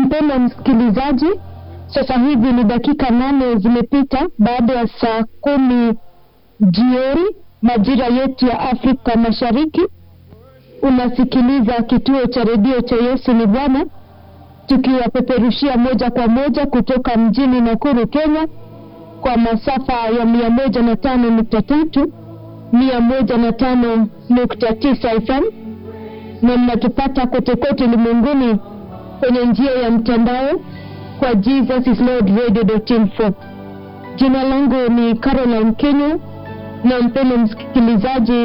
Mpendwa msikilizaji, sasa hivi ni dakika nane zimepita baada ya saa kumi jioni majira yetu ya Afrika Mashariki. Unasikiliza kituo cha redio cha Yesu ni Bwana, tukiwapeperushia moja kwa moja kutoka mjini Nakuru, Kenya, kwa masafa ya mia moja na tano nukta tatu mia moja na tano nukta tisa FM na mnatupata kote kote ulimwenguni kwenye njia ya mtandao kwa Jesus is Lord Radio.info. Jina langu ni Caroline Kenya, na mpendo msikilizaji,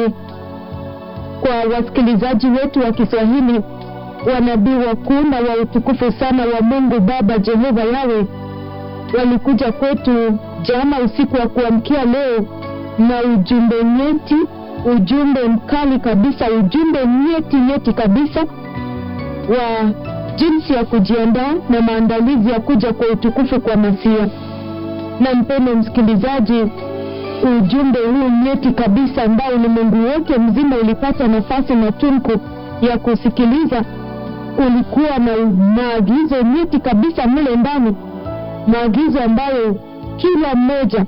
kwa wasikilizaji wetu wa Kiswahili, wanabii wakuu na wa utukufu sana wa Mungu Baba Jehova Yawe walikuja kwetu jana usiku wa kuamkia leo na ujumbe nyeti, ujumbe mkali kabisa, ujumbe nyeti nyeti kabisa wa jinsi ya kujiandaa na maandalizi ya kuja kwa utukufu kwa Masia. Na mpendo msikilizaji, ujumbe huu nyeti kabisa ambao ulimwengu wote mzima ulipata nafasi na tunku ya kusikiliza, ulikuwa na maagizo nyeti kabisa mle ndani, maagizo ambayo kila mmoja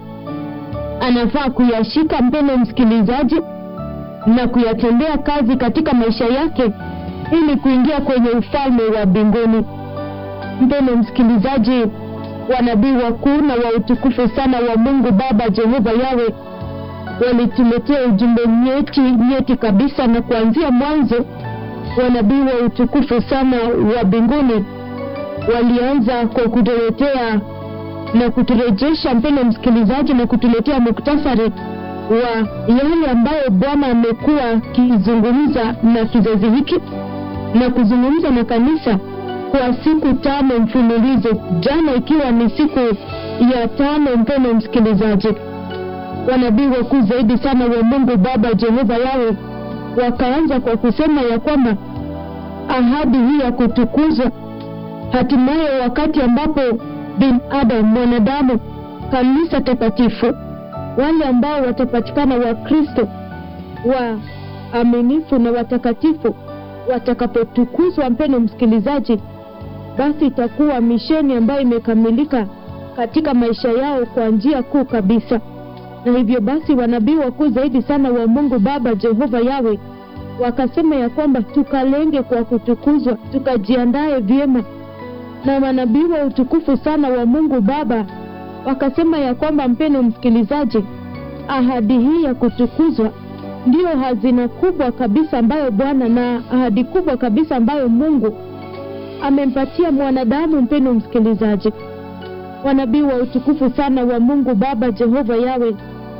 anafaa kuyashika, mpendo msikilizaji, na kuyatendea kazi katika maisha yake ili kuingia kwenye ufalme wa mbinguni. Mpendo msikilizaji, wanabii wakuu na wa utukufu sana wa Mungu Baba Jehova Yawe walituletea ujumbe nyeti nyeti kabisa, na kuanzia mwanzo wanabii wa utukufu sana wa mbinguni walianza kwa kutuletea na kuturejesha, mpendo msikilizaji, na kutuletea muktasari wa yale ambayo Bwana amekuwa akizungumza na kizazi hiki na kuzungumza na kanisa kwa siku tano mfululizo, jana ikiwa ni siku ya tano. Mpendo msikilizaji, wanabii wakuu zaidi sana wa Mungu Baba Jehova Yawe wakaanza kwa kusema ya kwamba ahadi hii ya kutukuzwa hatimaye, wakati ambapo binadamu, mwanadamu, kanisa takatifu, wale ambao watapatikana Wakristo wa aminifu na watakatifu watakapotukuzwa, mpendo msikilizaji, basi itakuwa misheni ambayo imekamilika katika maisha yao kwa njia kuu kabisa. Na hivyo basi wanabii wakuu zaidi sana wa Mungu Baba Jehova Yawe wakasema ya kwamba tukalenge kwa kutukuzwa, tukajiandae vyema. Na manabii wa utukufu sana wa Mungu Baba wakasema ya kwamba, mpendo msikilizaji, ahadi hii ya kutukuzwa ndiyo hazina kubwa kabisa ambayo Bwana na ahadi kubwa kabisa ambayo Mungu amempatia mwanadamu. Mpendo msikilizaji, wanabii wa utukufu sana wa Mungu Baba Jehova Yawe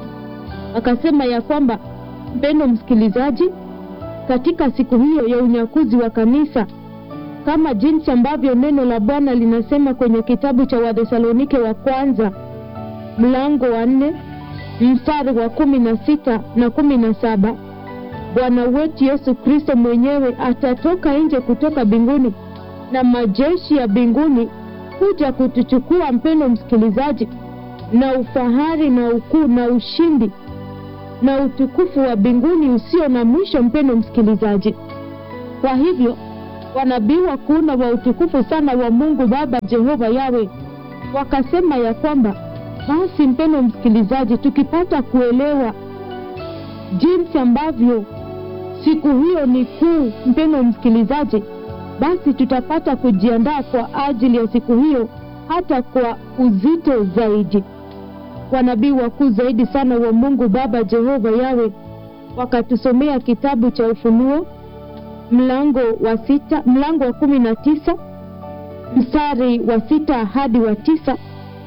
akasema ya kwamba, mpendo msikilizaji, katika siku hiyo ya unyakuzi wa kanisa, kama jinsi ambavyo neno la Bwana linasema kwenye kitabu cha Wathesalonike wa kwanza mlango wa nne mstari wa kumi na sita na kumi na saba Bwana wetu Yesu Kristo mwenyewe atatoka nje kutoka mbinguni na majeshi ya mbinguni kuja kutuchukua, mpendo msikilizaji, na ufahari na ukuu na ushindi na utukufu wa mbinguni usio na mwisho, mpendo msikilizaji. Kwa hivyo wanabii wakuu na wa utukufu sana wa Mungu Baba Jehova Yawe wakasema ya kwamba basi mpendo msikilizaji, tukipata kuelewa jinsi ambavyo siku hiyo ni kuu, mpendo msikilizaji, basi tutapata kujiandaa kwa ajili ya siku hiyo hata kwa uzito zaidi. Wanabii wakuu zaidi sana wa Mungu Baba Jehova Yawe wakatusomea kitabu cha Ufunuo mlango wa sita, mlango wa kumi na tisa mstari wa sita hadi wa tisa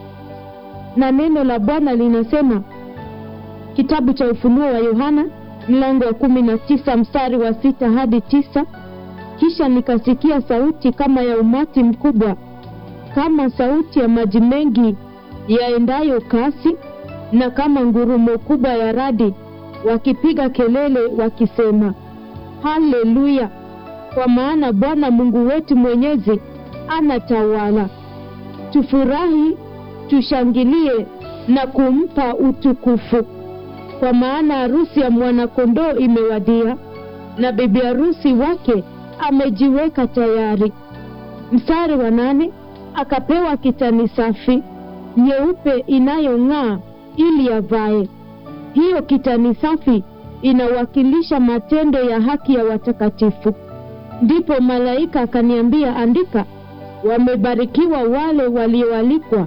na neno la Bwana linasema, kitabu cha Ufunuo wa Yohana mlango wa kumi na tisa mstari wa sita hadi tisa kisha nikasikia sauti kama ya umati mkubwa, kama sauti ya maji mengi yaendayo kasi, na kama ngurumo kubwa ya radi, wakipiga kelele wakisema, Haleluya! Kwa maana Bwana Mungu wetu Mwenyezi anatawala. Tufurahi tushangilie na kumpa utukufu, kwa maana harusi ya mwanakondoo imewadia, na bibi harusi wake amejiweka tayari. mstari wa nane akapewa kitani safi nyeupe inayong'aa ili avae. Hiyo kitani safi inawakilisha matendo ya haki ya watakatifu. Ndipo malaika akaniambia, andika, wamebarikiwa wale walioalikwa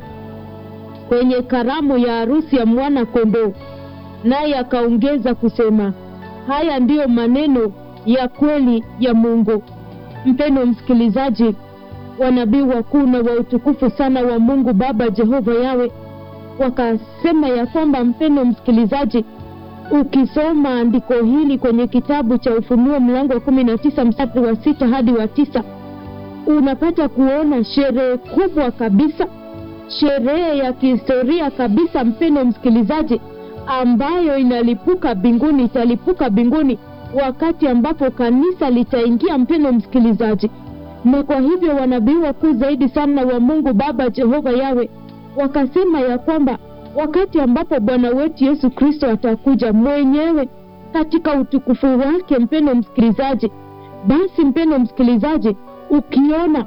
kwenye karamu ya harusi ya mwana kondoo. Naye akaongeza kusema, haya ndiyo maneno ya kweli ya Mungu. Mpendo msikilizaji, wanabii wakuu na wa utukufu sana wa Mungu Baba Jehova Yawe wakasema ya kwamba, mpendo msikilizaji, ukisoma andiko hili kwenye kitabu cha Ufunuo mlango wa kumi na tisa mstari wa sita hadi wa tisa unapata kuona sherehe kubwa kabisa, sherehe ya kihistoria kabisa, mpendo msikilizaji, ambayo inalipuka mbinguni, italipuka mbinguni wakati ambapo kanisa litaingia, mpendo msikilizaji. Na kwa hivyo wanabii wakuu zaidi sana wa Mungu Baba Jehova Yawe wakasema ya kwamba wakati ambapo Bwana wetu Yesu Kristo atakuja mwenyewe katika utukufu wake, mpendo msikilizaji, basi mpendo msikilizaji, ukiona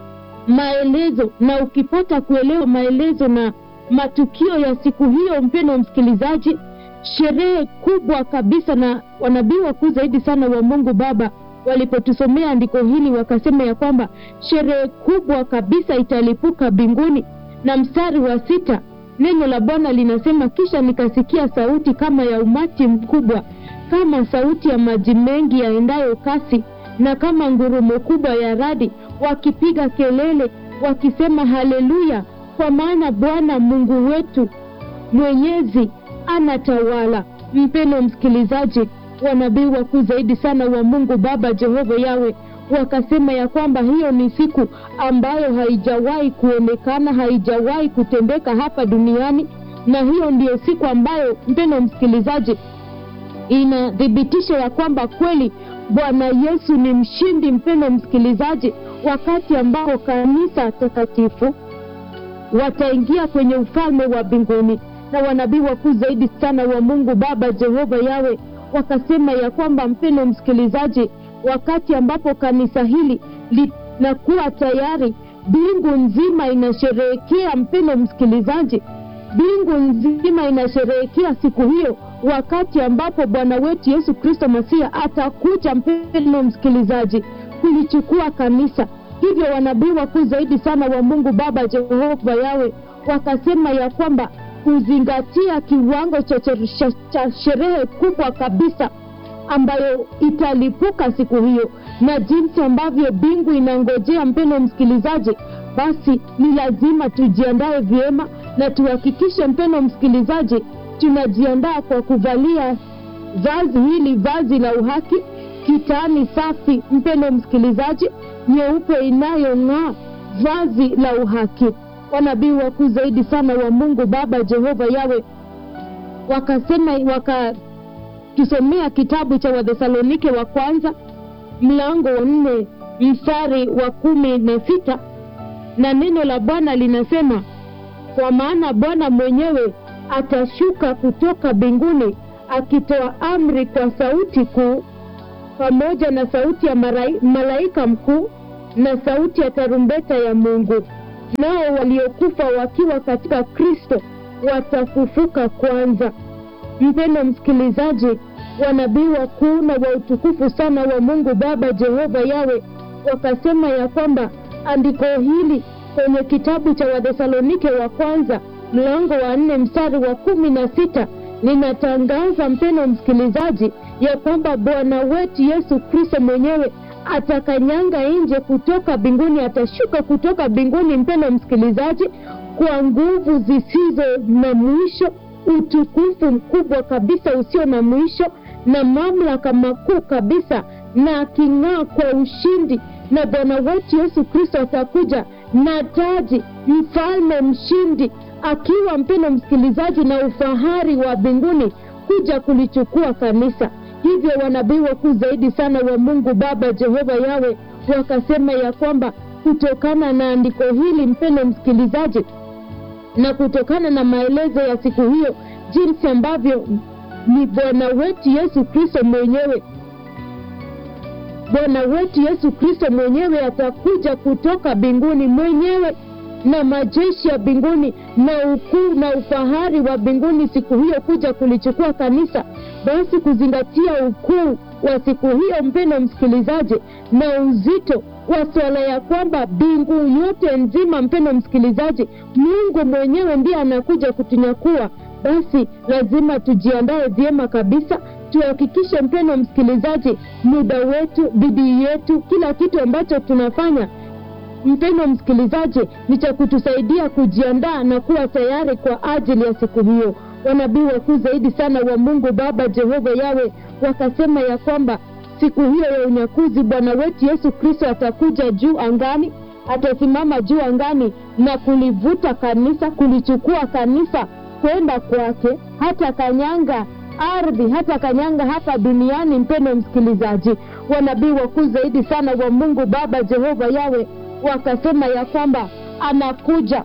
maelezo na ukipata kuelewa maelezo na matukio ya siku hiyo, mpendo msikilizaji, sherehe kubwa kabisa, na wanabii wakuu zaidi sana wa Mungu Baba walipotusomea andiko hili wakasema ya kwamba sherehe kubwa kabisa italipuka mbinguni. Na mstari wa sita neno la Bwana linasema, kisha nikasikia sauti kama ya umati mkubwa, kama sauti ya maji mengi yaendayo kasi, na kama ngurumo kubwa ya radi, wakipiga kelele wakisema, haleluya! Kwa maana Bwana Mungu wetu mwenyezi anatawala. Mpendo msikilizaji, wanabii wakuu zaidi sana wa Mungu Baba Jehova Yawe wakasema ya kwamba hiyo ni siku ambayo haijawahi kuonekana, haijawahi kutendeka hapa duniani, na hiyo ndiyo siku ambayo, mpendo msikilizaji, inathibitisha ya kwamba kweli Bwana Yesu ni mshindi. Mpendo msikilizaji, wakati ambao kanisa takatifu wataingia kwenye ufalme wa mbinguni, na wanabii wakuu zaidi sana wa Mungu Baba Jehova Yawe wakasema ya kwamba, mpendo msikilizaji, wakati ambapo kanisa hili linakuwa tayari, mbingu nzima inasherehekea. Mpendo msikilizaji, mbingu nzima inasherehekea siku hiyo, wakati ambapo Bwana wetu Yesu Kristo Masia atakuja, mpendo msikilizaji, kulichukua kanisa. Hivyo wanabii wakuu zaidi sana wa Mungu Baba Jehova Yawe wakasema ya kwamba kuzingatia kiwango cha, cha, cha sherehe kubwa kabisa ambayo italipuka siku hiyo na jinsi ambavyo mbingu inangojea, mpendo msikilizaji, basi ni lazima tujiandae vyema na tuhakikishe, mpendo msikilizaji, tunajiandaa kwa kuvalia vazi hili, vazi la uhaki, kitani safi, mpendo msikilizaji, nyeupe inayong'aa, vazi la uhaki. Wanabii wakuu zaidi sana wa Mungu Baba Jehova Yawe wakasema waka tusomea kitabu cha Wathesalonike wa kwanza mlango wa nne mstari wa kumi na sita na neno la Bwana linasema, kwa maana Bwana mwenyewe atashuka kutoka mbinguni akitoa amri kwa sauti kuu, pamoja na sauti ya marai, malaika mkuu na sauti ya tarumbeta ya Mungu, nao waliokufa wakiwa katika Kristo watafufuka kwanza. Mpendo msikilizaji, wanabii wakuu na wa utukufu sana wa Mungu Baba Jehova Yawe wakasema ya kwamba andiko hili kwenye kitabu cha Wathesalonike wa kwanza mlango wa nne mstari wa kumi na sita linatangaza mpendo msikilizaji, ya kwamba Bwana wetu Yesu Kristo mwenyewe atakanyanga nje kutoka mbinguni, atashuka kutoka mbinguni, mpendo msikilizaji, kwa nguvu zisizo na mwisho utukufu mkubwa kabisa usio na mwisho na mamlaka makuu kabisa, na aking'aa kwa ushindi. Na Bwana wetu Yesu Kristo atakuja na taji, mfalme mshindi, akiwa mpendo msikilizaji, na ufahari wa mbinguni kuja kulichukua kanisa. Hivyo wanabii wakuu zaidi sana wa Mungu Baba Jehova Yawe wakasema ya kwamba kutokana na andiko hili mpendo msikilizaji na kutokana na maelezo ya siku hiyo, jinsi ambavyo ni Bwana wetu Yesu Kristo mwenyewe Bwana wetu Yesu Kristo mwenyewe atakuja kutoka mbinguni mwenyewe na majeshi ya mbinguni na ukuu na ufahari wa mbinguni siku hiyo kuja kulichukua kanisa. Basi kuzingatia ukuu wa siku hiyo, mpendo msikilizaji, na uzito wa swala ya kwamba mbingu yote nzima, mpendo msikilizaji, Mungu mwenyewe ndiye anakuja kutunyakua, basi lazima tujiandae vyema kabisa tuhakikishe mpendo msikilizaji, muda wetu, bidii yetu, kila kitu ambacho tunafanya mpendo msikilizaji, ni cha kutusaidia kujiandaa na kuwa tayari kwa ajili ya siku hiyo. Wanabii wakuu zaidi sana wa Mungu Baba Jehova Yawe wakasema ya kwamba siku hiyo ya unyakuzi Bwana wetu Yesu Kristo atakuja juu angani, atasimama juu angani na kulivuta kanisa, kulichukua kanisa kwenda kwake, hata kanyanga ardhi hata kanyanga hapa duniani. Mpendo msikilizaji, wanabii wakuu zaidi sana wa Mungu Baba Jehova Yawe wakasema ya kwamba anakuja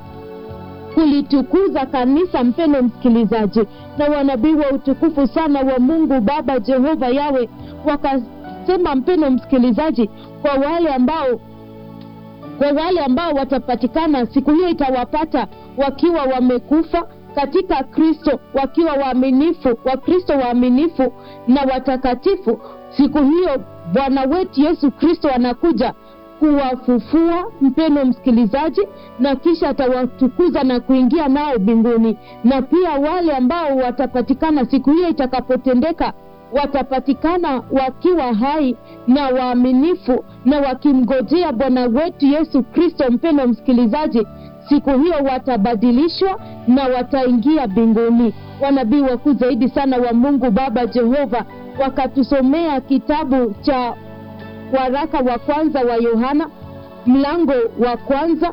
kulitukuza kanisa. Mpendo msikilizaji, na wanabii wa utukufu sana wa Mungu Baba Jehova Yawe wakasema, mpendo msikilizaji, kwa wale ambao kwa wale ambao watapatikana siku hiyo, itawapata wakiwa wamekufa katika Kristo wakiwa waaminifu wa Kristo waaminifu na watakatifu. Siku hiyo Bwana wetu Yesu Kristo anakuja kuwafufua, mpendo msikilizaji, na kisha atawatukuza na kuingia nao mbinguni. Na pia wale ambao watapatikana siku hiyo itakapotendeka, watapatikana wakiwa hai na waaminifu na wakimgojea Bwana wetu Yesu Kristo, mpendo msikilizaji siku hiyo watabadilishwa na wataingia mbinguni. Wanabii wakuu zaidi sana wa Mungu Baba Jehova wakatusomea kitabu cha waraka wa kwanza wa Yohana mlango wa kwanza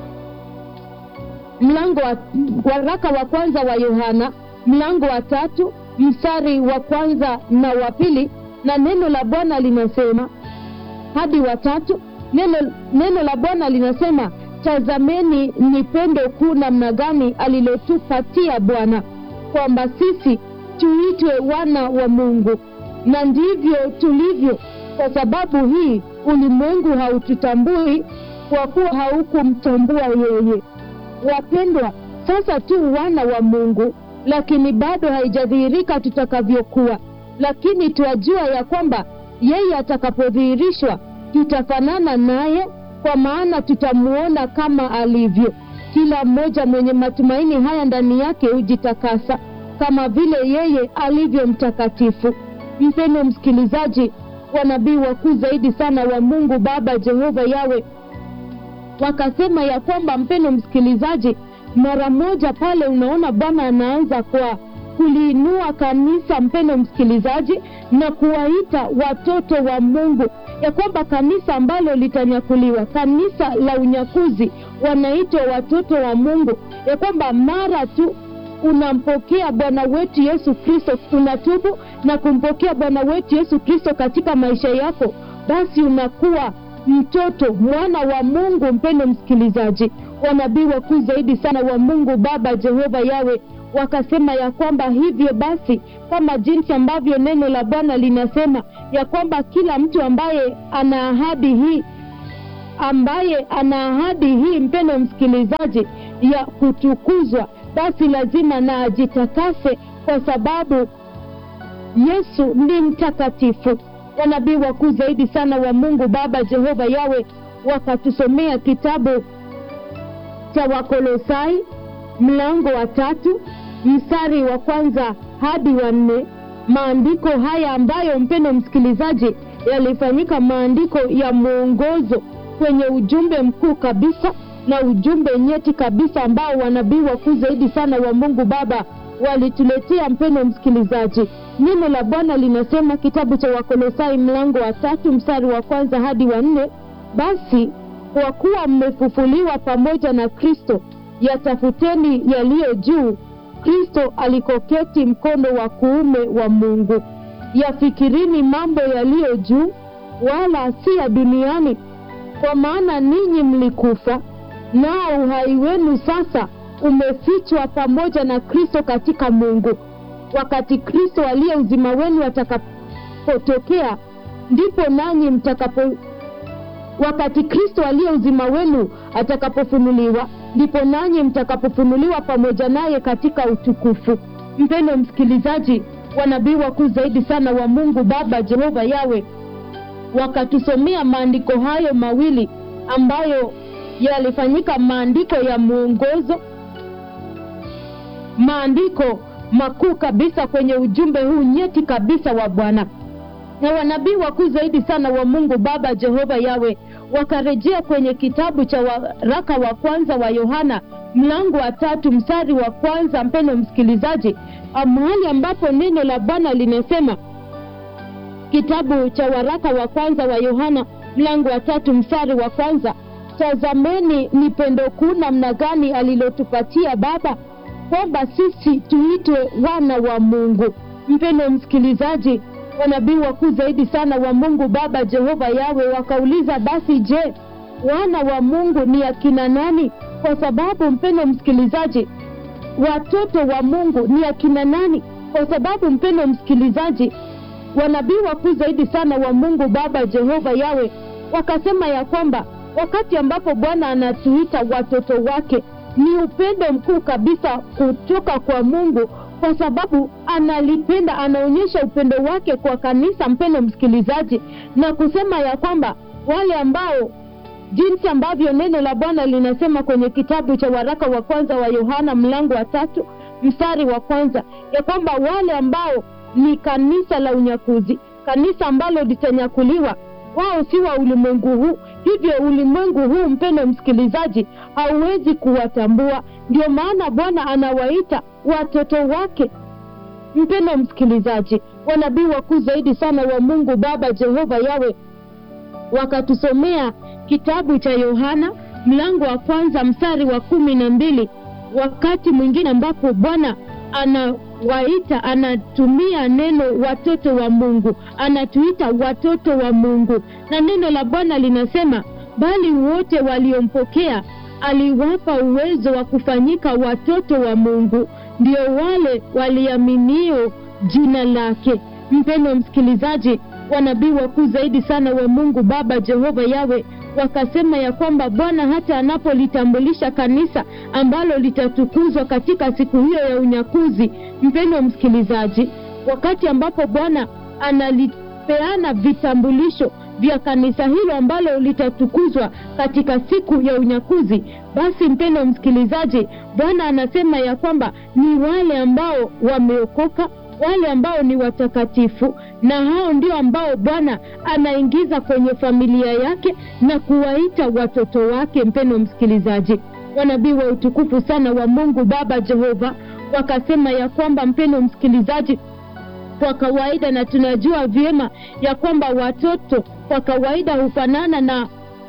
mlango wa waraka wa kwanza wa Yohana mlango wa tatu mstari wa kwanza na wa pili, na neno la Bwana linasema hadi watatu. Neno, neno la Bwana linasema Tazameni ni pendo kuu namna gani alilotupatia Bwana kwamba sisi tuitwe wana wa Mungu, na ndivyo tulivyo. Kwa sababu hii ulimwengu haututambui kwa kuwa haukumtambua yeye. Wapendwa, sasa tu wana wa Mungu, lakini bado haijadhihirika tutakavyokuwa, lakini twajua ya kwamba yeye atakapodhihirishwa tutafanana naye kwa maana tutamuona kama alivyo. Kila mmoja mwenye matumaini haya ndani yake hujitakasa kama vile yeye alivyo mtakatifu. Mpendo msikilizaji, wanabii wakuu zaidi sana wa Mungu Baba Jehova Yawe wakasema ya kwamba, mpendo msikilizaji, mara moja pale unaona Bwana anaanza kwa kuliinua kanisa, mpendo msikilizaji, na kuwaita watoto wa Mungu ya kwamba kanisa ambalo litanyakuliwa, kanisa la unyakuzi, wanaitwa watoto wa Mungu, ya kwamba mara tu unampokea Bwana wetu Yesu Kristo, unatubu na kumpokea Bwana wetu Yesu Kristo katika maisha yako, basi unakuwa mtoto mwana wa Mungu. Mpendo msikilizaji, wanabii wakuu zaidi sana wa Mungu Baba Jehova Yawe wakasema ya kwamba hivyo basi, kama jinsi ambavyo neno la Bwana linasema ya kwamba kila mtu ambaye ana ahadi hii ambaye ana ahadi hii, mpendo msikilizaji, ya kutukuzwa, basi lazima na ajitakase, kwa sababu Yesu ni mtakatifu. Wanabii wakuu zaidi sana wa Mungu Baba Jehova Yawe wakatusomea kitabu cha Wakolosai mlango wa tatu mstari wa kwanza hadi wa nne. Maandiko haya ambayo mpendo msikilizaji, yalifanyika maandiko ya mwongozo kwenye ujumbe mkuu kabisa na ujumbe nyeti kabisa ambao wanabii wakuu zaidi sana wa Mungu Baba walituletea. Mpendo msikilizaji, neno la Bwana linasema kitabu cha Wakolosai mlango wa tatu mstari wa kwanza hadi wa nne: basi kwa kuwa mmefufuliwa pamoja na Kristo, yatafuteni yaliyo juu, Kristo alikoketi mkono wa kuume wa Mungu. Yafikirini mambo yaliyo juu, wala si ya duniani, kwa maana ninyi mlikufa, nao uhai wenu sasa umefichwa pamoja na Kristo katika Mungu. Wakati Kristo aliye uzima wenu atakapotokea, ndipo nanyi mtakapo wakati kristo aliye uzima wenu atakapofunuliwa ndipo nanyi mtakapofunuliwa pamoja naye katika utukufu mpendo msikilizaji wanabii wakuu zaidi sana wa mungu baba jehova yawe wakatusomea maandiko hayo mawili ambayo yalifanyika maandiko ya mwongozo maandiko makuu kabisa kwenye ujumbe huu nyeti kabisa wa bwana na wanabii wakuu zaidi sana wa mungu baba jehova yawe wakarejea kwenye kitabu cha waraka wa kwanza wa yohana mlango wa tatu mstari wa kwanza mpendo msikilizaji mahali ambapo neno la bwana linasema kitabu cha waraka wa kwanza wa yohana mlango wa tatu mstari wa kwanza tazameni ni pendo kuu namna gani alilotupatia baba kwamba sisi tuitwe wana wa mungu mpendo msikilizaji wanabii wakuu zaidi sana wa mungu baba jehova yawe wakauliza basi je wana wa mungu ni akina nani kwa sababu mpendo msikilizaji watoto wa mungu ni akina nani kwa sababu mpendo msikilizaji wanabii wakuu zaidi sana wa mungu baba jehova yawe wakasema ya kwamba wakati ambapo bwana anatuita watoto wake ni upendo mkuu kabisa kutoka kwa mungu kwa sababu analipenda anaonyesha upendo wake kwa kanisa mpendo msikilizaji na kusema ya kwamba wale ambao jinsi ambavyo neno la bwana linasema kwenye kitabu cha waraka wa kwanza wa yohana mlango wa tatu mstari wa kwanza ya kwamba wale ambao ni kanisa la unyakuzi kanisa ambalo litanyakuliwa wao si wa ulimwengu huu hivyo ulimwengu huu mpendo msikilizaji hauwezi kuwatambua ndio maana bwana anawaita watoto wake mpendo msikilizaji wanabii wakuu zaidi sana wa mungu baba jehova yawe wakatusomea kitabu cha yohana mlango wa kwanza mstari wa kumi na mbili wakati mwingine ambapo bwana anawaita anatumia neno watoto wa mungu anatuita watoto wa mungu na neno la bwana linasema bali wote waliompokea aliwapa uwezo wa kufanyika watoto wa mungu ndio wale waliaminio jina lake mpendo msikilizaji wanabii wakuu zaidi sana wa mungu baba jehova yawe wakasema ya kwamba bwana hata anapolitambulisha kanisa ambalo litatukuzwa katika siku hiyo ya unyakuzi mpendo msikilizaji wakati ambapo bwana analipeana vitambulisho vya kanisa hilo ambalo litatukuzwa katika siku ya unyakuzi basi mpendo msikilizaji bwana anasema ya kwamba ni wale ambao wameokoka wale ambao ni watakatifu na hao ndio ambao bwana anaingiza kwenye familia yake na kuwaita watoto wake mpendo msikilizaji wanabii wa utukufu sana wa mungu baba jehova wakasema ya kwamba mpendo msikilizaji kwa kawaida na tunajua vyema ya kwamba watoto kwa kawaida hufanana na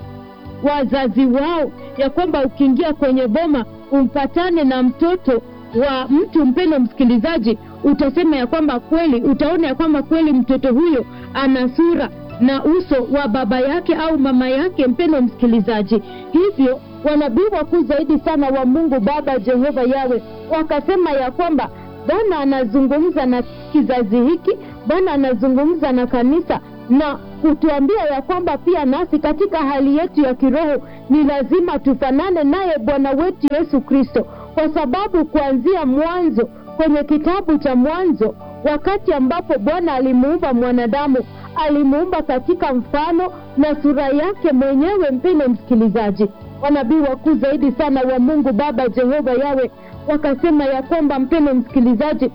wazazi wao ya kwamba ukiingia kwenye boma umpatane na mtoto wa mtu mpendo msikilizaji utasema ya kwamba kweli utaona ya kwamba kweli mtoto huyo ana sura na uso wa baba yake au mama yake mpendo msikilizaji hivyo wanabii wakuu zaidi sana wa mungu baba jehova yawe wakasema ya kwamba bwana anazungumza na kizazi hiki bwana anazungumza na kanisa na kutuambia ya kwamba pia nasi katika hali yetu ya kiroho ni lazima tufanane naye bwana wetu yesu kristo kwa sababu kuanzia mwanzo kwenye kitabu cha mwanzo wakati ambapo bwana alimuumba mwanadamu alimuumba katika mfano na sura yake mwenyewe mpendo msikilizaji wanabii wakuu zaidi sana wa mungu baba jehova yawe wakasema ya kwamba mpendo msikilizaji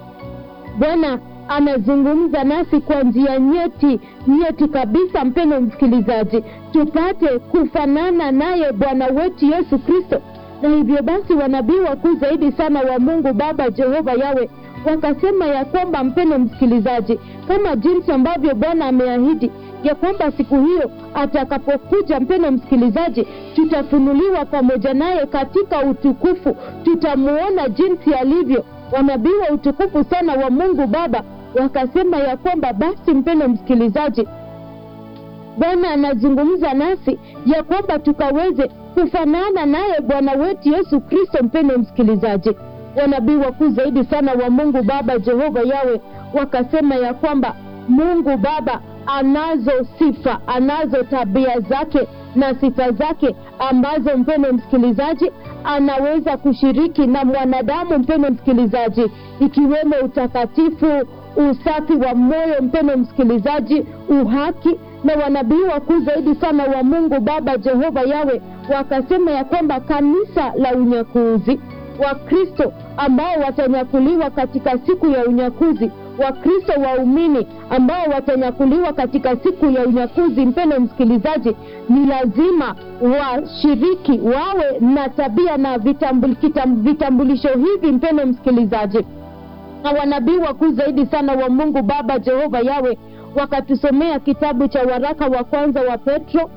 bwana anazungumza nasi kwa njia nyeti nyeti kabisa mpendo msikilizaji tupate kufanana naye bwana wetu yesu kristo na hivyo basi wanabii wakuu zaidi sana wa mungu baba jehova yawe wakasema ya kwamba mpendo msikilizaji kama jinsi ambavyo bwana ameahidi ya kwamba siku hiyo atakapokuja mpendo msikilizaji tutafunuliwa pamoja naye katika utukufu tutamuona jinsi alivyo wanabii wa utukufu sana wa mungu baba wakasema ya kwamba basi mpendo msikilizaji bwana anazungumza nasi ya kwamba tukaweze kufanana naye bwana wetu yesu kristo mpendo msikilizaji wanabii wakuu zaidi sana wa mungu baba jehova yawe wakasema ya kwamba mungu baba anazo sifa anazo tabia zake na sifa zake ambazo mpendo msikilizaji anaweza kushiriki na mwanadamu mpendo msikilizaji ikiwemo utakatifu usafi wa moyo mpendo msikilizaji uhaki na wanabii wakuu zaidi sana wa mungu baba jehova yawe wakasema ya kwamba kanisa la unyakuzi wakristo ambao watanyakuliwa katika siku ya unyakuzi wakristo waumini ambao watanyakuliwa katika siku ya unyakuzi mpendo msikilizaji ni lazima washiriki wawe na tabia na vitambul, kitam, vitambulisho hivi mpendo msikilizaji na wanabii wakuu zaidi sana wa mungu baba jehova yawe wakatusomea kitabu cha waraka wa kwanza wa petro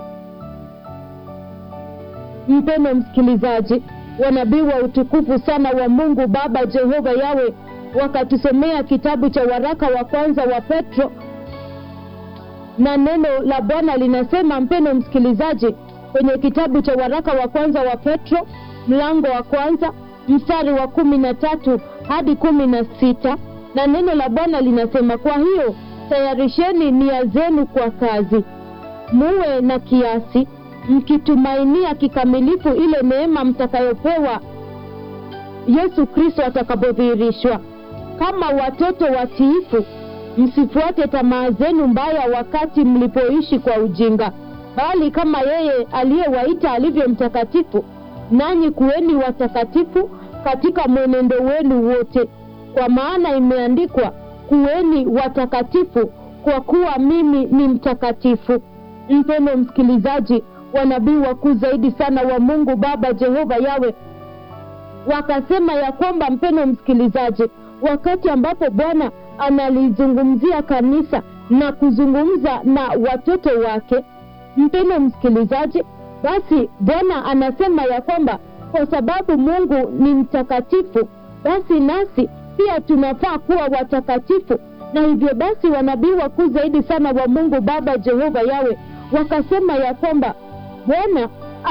mpendo msikilizaji wanabii wa utukufu sana wa mungu baba jehova yawe wakatusomea kitabu cha waraka wa kwanza wa petro na neno la bwana linasema mpendo msikilizaji kwenye kitabu cha waraka wa kwanza wa petro mlango wa kwanza mstari wa kumi na tatu hadi kumi na sita na neno la bwana linasema kwa hiyo tayarisheni nia zenu kwa kazi muwe na kiasi mkitumainia kikamilifu ile neema mtakayopewa yesu kristo atakapodhihirishwa kama watoto watiifu msifuate tamaa zenu mbaya wakati mlipoishi kwa ujinga bali kama yeye aliyewaita alivyo mtakatifu nanyi kuweni watakatifu katika mwenendo wenu wote kwa maana imeandikwa kuweni watakatifu kwa kuwa mimi ni mtakatifu mpendo msikilizaji wanabii wakuu zaidi sana wa mungu baba jehova yawe wakasema ya kwamba mpendo msikilizaji wakati ambapo bwana analizungumzia kanisa na kuzungumza na watoto wake mpendo msikilizaji basi bwana anasema ya kwamba kwa sababu mungu ni mtakatifu basi nasi pia tunafaa kuwa watakatifu na hivyo basi wanabii wakuu zaidi sana wa mungu baba jehova yawe wakasema ya kwamba bwana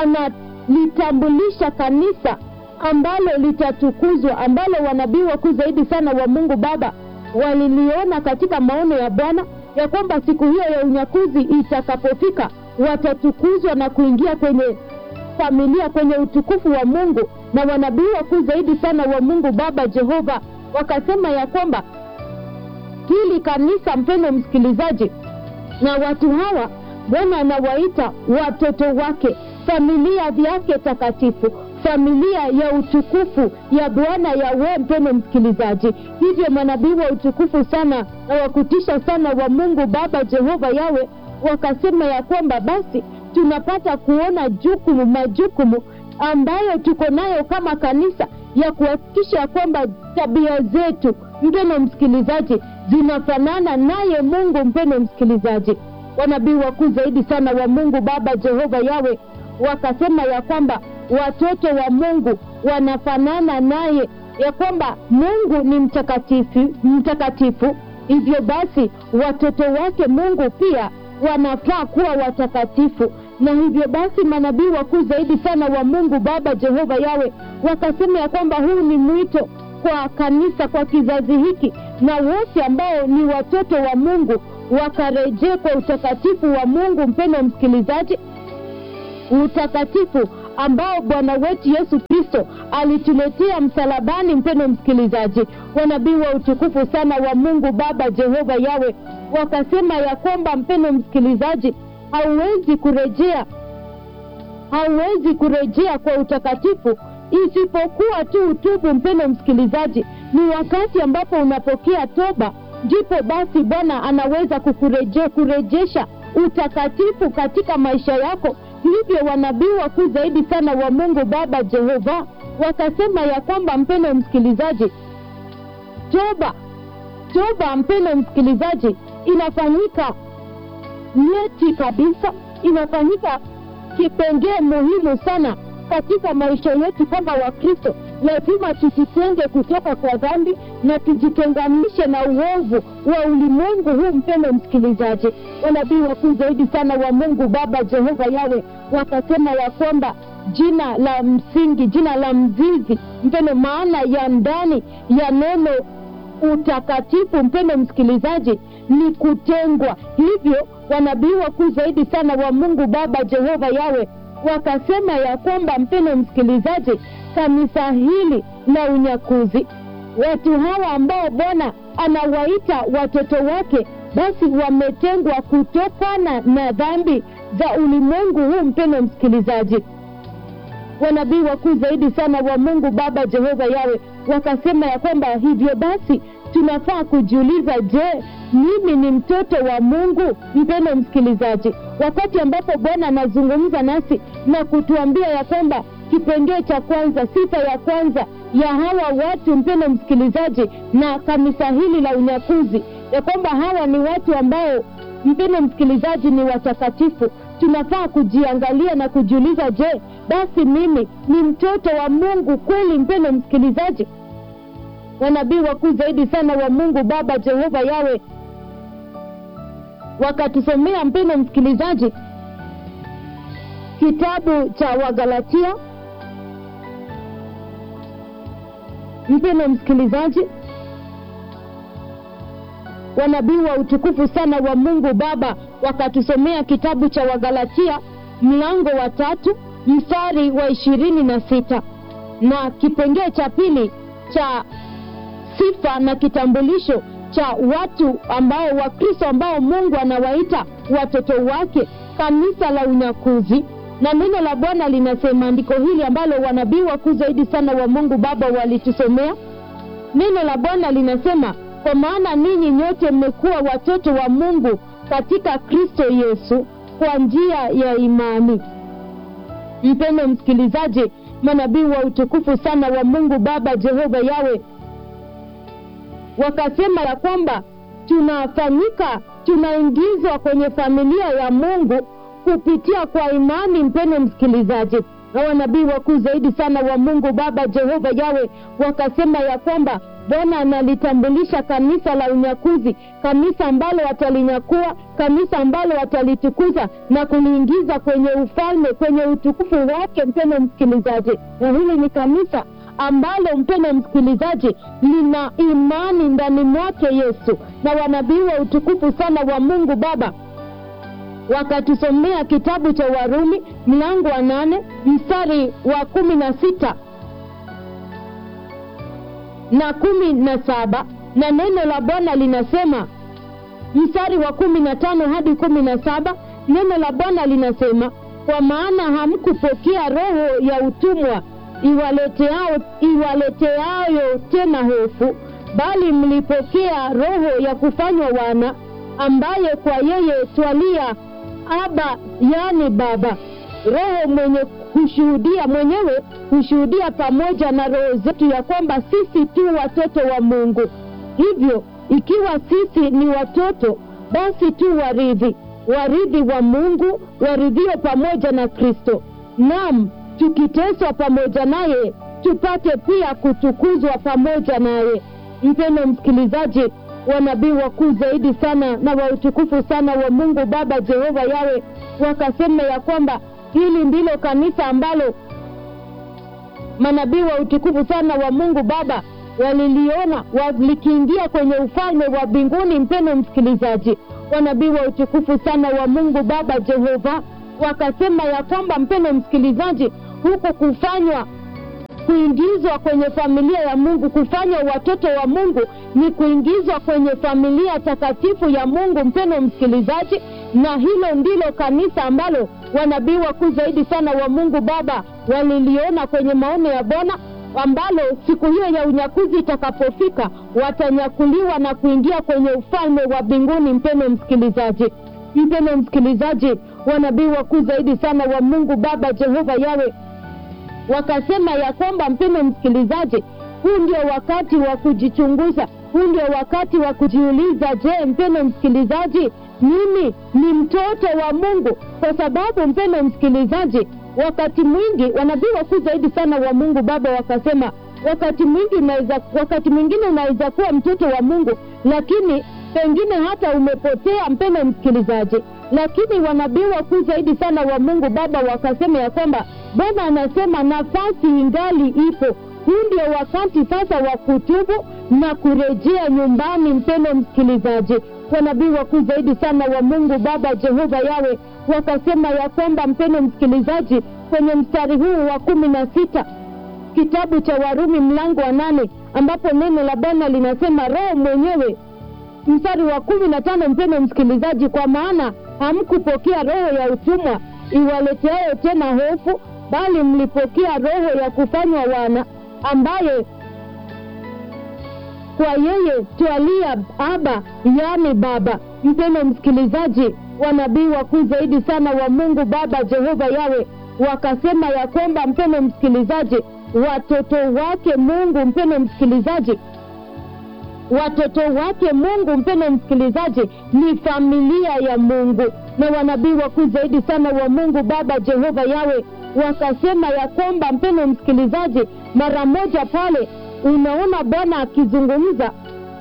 analitambulisha kanisa ambalo litatukuzwa ambalo wanabii wakuu zaidi sana wa mungu baba waliliona katika maono ya bwana ya kwamba siku hiyo ya unyakuzi itakapofika watatukuzwa na kuingia kwenye familia kwenye utukufu wa mungu na wanabii wakuu zaidi sana wa mungu baba jehova wakasema ya kwamba hili kanisa mpendo msikilizaji na watu hawa bwana anawaita watoto wake familia yake takatifu familia ya utukufu ya bwana yawe mpendo msikilizaji hivyo manabii wa utukufu sana na wakutisha sana wa mungu baba jehova yawe wakasema ya kwamba basi tunapata kuona jukumu majukumu ambayo tuko nayo kama kanisa ya kuhakikisha ya kwamba tabia zetu mpendo msikilizaji zinafanana naye mungu mpendo msikilizaji wanabii wakuu zaidi sana wa mungu baba jehova yawe wakasema ya kwamba watoto wa mungu wanafanana naye ya kwamba mungu ni mtakatifu mtakatifu hivyo basi watoto wake mungu pia wanafaa kuwa watakatifu na hivyo basi manabii wakuu zaidi sana wa mungu baba jehova yawe wakasema ya kwamba huu ni mwito kwa kanisa kwa kizazi hiki na wote ambao ni watoto wa mungu wakarejee kwa utakatifu wa mungu mpendo msikilizaji utakatifu ambao bwana wetu yesu kristo alituletea msalabani mpendo msikilizaji wanabii wa utukufu sana wa mungu baba jehova yawe wakasema ya kwamba mpendo msikilizaji hauwezi kurejea hauwezi kurejea kwa utakatifu isipokuwa tu utubu mpendo msikilizaji ni wakati ambapo unapokea toba ndipo basi bwana anaweza kukureje, kurejesha utakatifu katika maisha yako hivyo wanabii wakuu zaidi sana wa mungu baba jehova wakasema ya kwamba mpendo msikilizaji toba toba mpendo msikilizaji inafanyika nyeti kabisa inafanyika kipengee muhimu sana katika maisha yetu kama wakristo lazima tujitenge kutoka kwa dhambi na tujitenganishe na uovu wa ulimwengu huu mpendo msikilizaji wanabii wakuu zaidi sana wa mungu baba jehova yawe wakasema ya kwamba jina la msingi jina la mzizi mpendo maana ya ndani ya neno utakatifu mpendo msikilizaji ni kutengwa hivyo wanabii wakuu zaidi sana wa mungu baba jehova yawe wakasema ya kwamba mpendo msikilizaji kanisa hili la unyakuzi watu hawa ambao bwana anawaita watoto wake basi wametengwa kutokana na dhambi za ulimwengu huu mpendo msikilizaji wanabii wakuu zaidi sana wa mungu baba jehova yawe wakasema ya kwamba hivyo basi tunafaa kujiuliza je mimi ni mtoto wa mungu mpendo msikilizaji wakati ambapo bwana anazungumza nasi na kutuambia ya kwamba kipengee cha kwanza sifa ya kwanza ya hawa watu mpendo msikilizaji na kanisa hili la unyakuzi ya kwamba hawa ni watu ambao mpendo msikilizaji ni watakatifu tunafaa kujiangalia na kujiuliza je basi mimi ni mtoto wa mungu kweli mpendo msikilizaji wanabii wakuu zaidi sana wa mungu baba jehova yawe wakatusomea mpendo msikilizaji kitabu cha wagalatia mpendo msikilizaji wanabii wa utukufu sana wa mungu baba wakatusomea kitabu cha wagalatia mlango wa tatu mstari wa ishirini na sita na kipengee cha pili cha sifa na kitambulisho cha watu ambao wakristo ambao mungu anawaita watoto wake kanisa la unyakuzi na neno la bwana linasema andiko hili ambalo wanabii wakuu zaidi sana wa mungu baba walitusomea neno la bwana linasema kwa maana ninyi nyote mmekuwa watoto wa mungu katika kristo yesu kwa njia ya imani mpendo msikilizaji manabii wa utukufu sana wa mungu baba jehova yawe wakasema ya kwamba tunafanyika tunaingizwa kwenye familia ya mungu kupitia kwa imani mpendo msikilizaji na wanabii wakuu zaidi sana wa mungu baba jehova yawe wakasema ya kwamba bwana analitambulisha kanisa la unyakuzi kanisa ambalo watalinyakua kanisa ambalo watalitukuza na kuliingiza kwenye ufalme kwenye utukufu wake mpendo msikilizaji na hili ni kanisa ambalo mpendo msikilizaji lina imani ndani mwake yesu na wanabii wa utukufu sana wa mungu baba wakatusomea kitabu cha warumi mlango wa nane mstari wa kumi na sita na kumi na saba na neno la bwana linasema mstari wa kumi na tano hadi kumi na saba neno la bwana linasema kwa maana hamkupokea roho ya utumwa iwaleteao iwaleteayo tena hofu bali mlipokea roho ya kufanywa wana ambaye kwa yeye twalia aba yani baba roho mwenye kushuhudia mwenyewe hushuhudia pamoja na roho zetu ya kwamba sisi tu watoto wa mungu hivyo ikiwa sisi ni watoto basi tu waridhi waridhi wa mungu waridhio pamoja na kristo nam tukiteswa pamoja naye tupate pia kutukuzwa pamoja naye mpendo msikilizaji wanabii wakuu zaidi sana na wa utukufu sana wa mungu baba jehova yawe wakasema ya kwamba hili ndilo kanisa ambalo manabii wa utukufu sana wa mungu baba waliliona likiingia kwenye ufalme wa mbinguni mpendo msikilizaji wanabii wa utukufu sana wa mungu baba jehova wakasema ya kwamba mpendo msikilizaji huku kufanywa kuingizwa kwenye familia ya mungu kufanywa watoto wa mungu ni kuingizwa kwenye familia takatifu ya mungu mpendo msikilizaji na hilo ndilo kanisa ambalo wanabii wakuu zaidi sana wa mungu baba waliliona kwenye maono ya bwana ambalo siku hiyo ya unyakuzi itakapofika watanyakuliwa na kuingia kwenye ufalme wa mbinguni mpendo msikilizaji mpendo msikilizaji wanabii wakuu zaidi sana wa mungu baba jehova yawe wakasema ya kwamba mpendo msikilizaji huu ndio wakati wa kujichunguza huu ndio wakati wa kujiuliza je mpendo msikilizaji mimi ni mtoto wa mungu kwa sababu mpendo msikilizaji wakati mwingi wanabii wakuu zaidi sana wa mungu baba wakasema wakati mwingi unaweza wakati mwingine unaweza kuwa mtoto wa mungu lakini pengine hata umepotea mpendo msikilizaji lakini wanabii wakuu zaidi sana wa mungu baba wakasema ya kwamba bwana anasema nafasi ingali ipo huu ndio wakati sasa wa kutubu na kurejea nyumbani. Mpendo msikilizaji, wanabii wakuu zaidi sana wa Mungu Baba Jehova Yawe wakasema ya kwamba, mpendo msikilizaji, kwenye mstari huu wa kumi na sita kitabu cha Warumi mlango wa nane ambapo neno la Bwana linasema Roho mwenyewe mstari wa kumi na tano mpendo msikilizaji, kwa maana hamkupokea roho ya utumwa iwaleteayo tena hofu, bali mlipokea roho ya kufanywa wana, ambaye kwa yeye twalia Aba, yaani Baba. Mpendo msikilizaji, wanabii wakuu zaidi sana wa Mungu Baba Jehova Yawe wakasema ya kwamba, mpendo msikilizaji, watoto wake Mungu, mpendo msikilizaji watoto wake Mungu, mpendo msikilizaji, ni familia ya Mungu. Na wanabii wakuu zaidi sana wa Mungu Baba Jehova Yawe wakasema ya kwamba, mpendo msikilizaji, mara moja pale unaona Bwana akizungumza,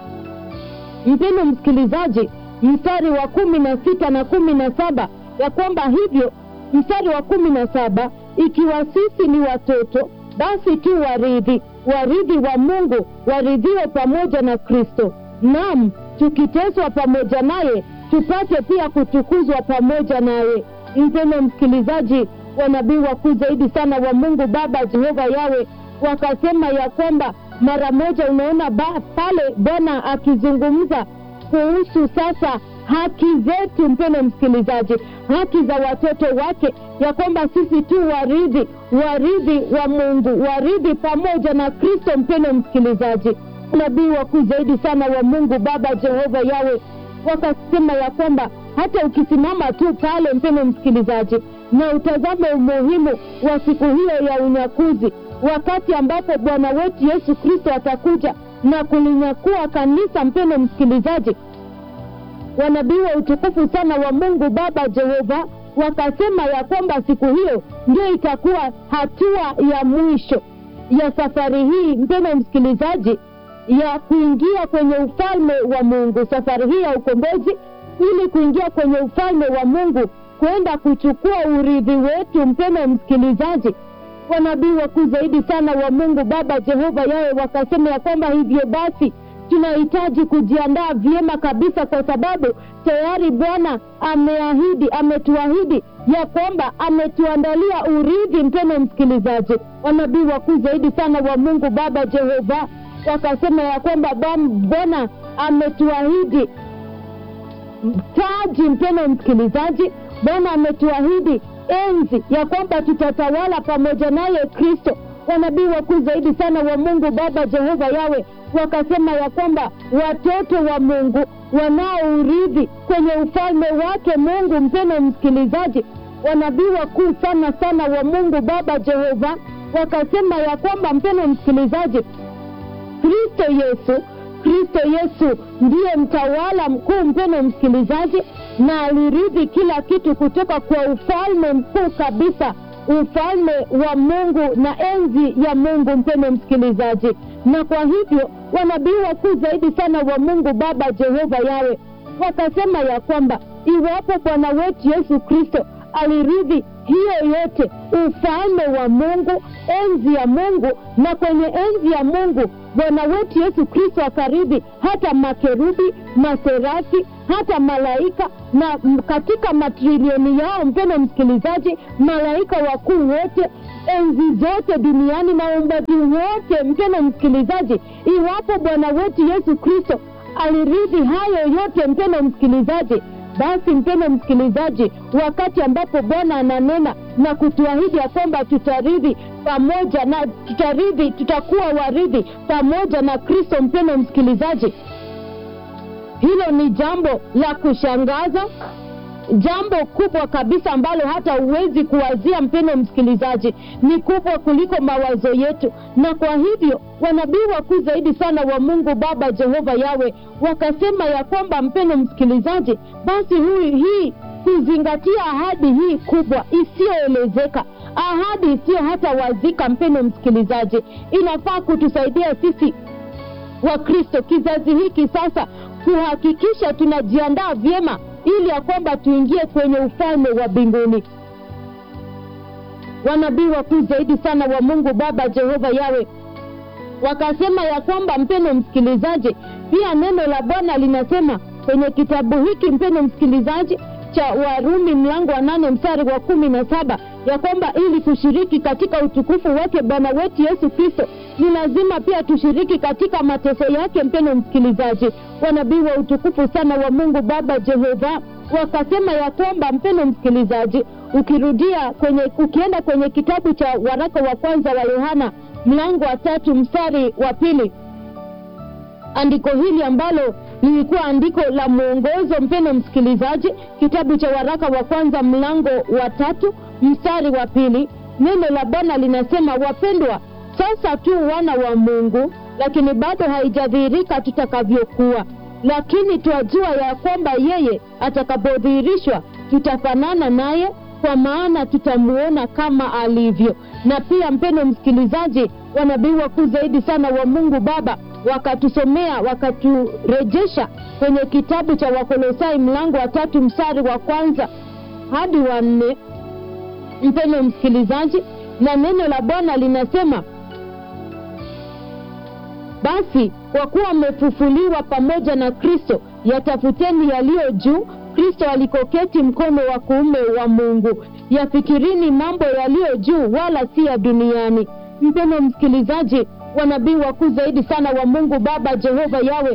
mpendo msikilizaji, mstari wa kumi na sita na kumi na saba ya kwamba hivyo, mstari wa kumi na saba ikiwa sisi ni watoto basi tu warithi, warithi wa Mungu, warithiwe pamoja na Kristo, naam, tukiteswa pamoja naye, tupate pia kutukuzwa pamoja naye. Mpendo msikilizaji, wanabii wakuu zaidi sana wa Mungu Baba Jehova Yawe wakasema ya kwamba mara moja unaona ba, pale Bwana akizungumza kuhusu sasa haki zetu, mpendo msikilizaji, haki za watoto wake, ya kwamba sisi tu warithi, warithi wa Mungu, warithi pamoja na Kristo. Mpendo msikilizaji, nabii wakuu zaidi sana wa Mungu Baba Jehova Yawe wakasema ya kwamba hata ukisimama tu pale, mpendo msikilizaji, na utazame umuhimu wa siku hiyo ya unyakuzi, wakati ambapo Bwana wetu Yesu Kristo atakuja na kulinyakua kanisa, mpendo msikilizaji wanabii wa utukufu sana wa Mungu Baba Jehova wakasema ya kwamba siku hiyo ndio itakuwa hatua ya mwisho ya safari hii, mpendo msikilizaji, ya kuingia kwenye ufalme wa Mungu, safari hii ya ukombozi, ili kuingia kwenye ufalme wa Mungu, kwenda kuchukua urithi wetu. Mpendo msikilizaji, wanabii wakuu zaidi sana wa Mungu Baba Jehova yawe wakasema ya kwamba hivyo basi tunahitaji kujiandaa vyema kabisa, kwa sababu tayari Bwana ameahidi, ametuahidi ya kwamba ametuandalia urithi. Mpendo msikilizaji, wanabii wakuu zaidi sana wa Mungu Baba Jehova wakasema ya kwamba Bwana ametuahidi taji. Mpendo msikilizaji, Bwana ametuahidi enzi ya kwamba tutatawala pamoja naye Kristo. Wanabii wakuu zaidi sana wa Mungu Baba Jehova yawe wakasema ya kwamba watoto wa Mungu wanaourithi kwenye ufalme wake Mungu. Mpendo msikilizaji, wanabii wakuu sana sana wa Mungu Baba Jehova wakasema ya kwamba, mpendo msikilizaji, Kristo Yesu, Kristo Yesu ndiye mtawala mkuu, mpendo msikilizaji, na alirithi kila kitu kutoka kwa ufalme mkuu kabisa ufalme wa Mungu na enzi ya Mungu, mpendo msikilizaji. Na kwa hivyo wanabii wakuu zaidi sana wa Mungu Baba Jehova yawe wakasema ya kwamba iwapo Bwana wetu Yesu Kristo alirithi hiyo yote, ufalme wa Mungu, enzi ya Mungu, na kwenye enzi ya Mungu Bwana wetu Yesu Kristo akarithi hata makerubi, maserafi, hata malaika na katika matrilioni yao, mpendo msikilizaji, malaika wakuu wote, enzi zote duniani na uumbaji wote, mpendo msikilizaji, iwapo Bwana wetu Yesu Kristo alirithi hayo yote, mpendo msikilizaji basi mpendo msikilizaji, wakati ambapo Bwana ananena na kutuahidi ya kwamba tutarithi pamoja na tutarithi, tutakuwa warithi pamoja na Kristo, mpendo msikilizaji, hilo ni jambo la kushangaza, jambo kubwa kabisa ambalo hata huwezi kuwazia, mpendo msikilizaji, ni kubwa kuliko mawazo yetu. Na kwa hivyo wanabii wakuu zaidi sana wa Mungu Baba Jehova yawe wakasema ya kwamba, mpendo msikilizaji, basi hui hii kuzingatia ahadi hii kubwa isiyoelezeka, ahadi isiyo hata wazika, mpendo msikilizaji, inafaa kutusaidia sisi Wakristo kizazi hiki sasa kuhakikisha tunajiandaa vyema ili ya kwamba tuingie kwenye ufalme wa mbinguni. Wanabii wakuu zaidi sana wa Mungu Baba Jehova yawe wakasema ya kwamba mpeno msikilizaji pia neno la bwana linasema kwenye kitabu hiki mpeno msikilizaji cha warumi mlango wa nane mstari wa kumi na saba ya kwamba ili kushiriki katika utukufu wake bwana wetu yesu kristo ni lazima pia tushiriki katika mateso yake mpeno msikilizaji wanabii wa utukufu sana wa mungu baba jehova wakasema ya kwamba mpeno msikilizaji ukirudia kwenye ukienda kwenye kitabu cha waraka wa kwanza wa yohana mlango wa tatu mstari wa pili andiko hili ambalo lilikuwa andiko la mwongozo mpeno msikilizaji kitabu cha waraka wa kwanza mlango wa tatu mstari wa pili neno la bwana linasema wapendwa sasa tu wana wa mungu lakini bado haijadhihirika tutakavyokuwa lakini twajua ya kwamba yeye atakapodhihirishwa tutafanana naye kwa maana tutamuona kama alivyo na pia mpeno msikilizaji wanabii wakuu zaidi sana wa mungu baba wakatusomea wakaturejesha kwenye kitabu cha wakolosai mlango wa tatu mstari wa kwanza hadi wa nne mpeno msikilizaji na neno la bwana linasema basi kwa kuwa mmefufuliwa pamoja na kristo yatafuteni yaliyo juu kristo alikoketi mkono wa kuume wa mungu yafikirini mambo yaliyo juu wala si ya duniani mpeno msikilizaji wanabii wakuu zaidi sana wa mungu baba jehova yawe